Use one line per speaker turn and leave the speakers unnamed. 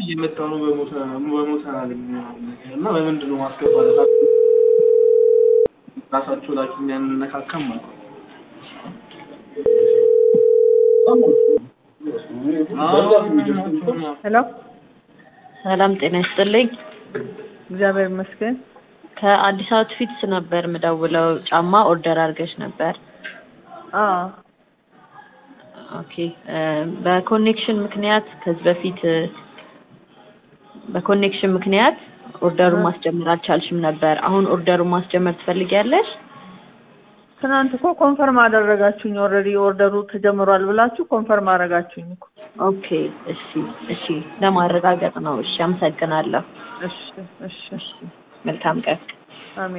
እየመጣ ነው በሞተ በሞተ አለኝ እና በምንድን ነው ማስገባት ራሳቸው ላይ የሚያነካካም ማለት
ሄሎ
ሰላም ጤና ይስጥልኝ።
እግዚአብሔር ይመስገን።
ከአዲስ አውትፊትስ ነበር ምደውለው። ጫማ ኦርደር አድርገሽ ነበር።
አዎ
ኦኬ እ በኮኔክሽን ምክንያት ከዚህ በፊት እ በኮኔክሽን ምክንያት ኦርደሩን ማስጀመር አልቻልሽም ነበር። አሁን ኦርደሩን ማስጀመር ትፈልጊያለሽ?
ትናንት እኮ ኮንፈርም አደረጋችሁኝ። ኦልሬዲ ኦርደሩ ተጀምሯል ብላችሁ ኮንፈርም አደረጋችሁኝ እኮ።
ኦኬ እሺ እሺ፣ ለማረጋገጥ ነው። እሺ፣ አመሰግናለሁ።
እሺ እሺ
መልካም ቀን።
አሜን።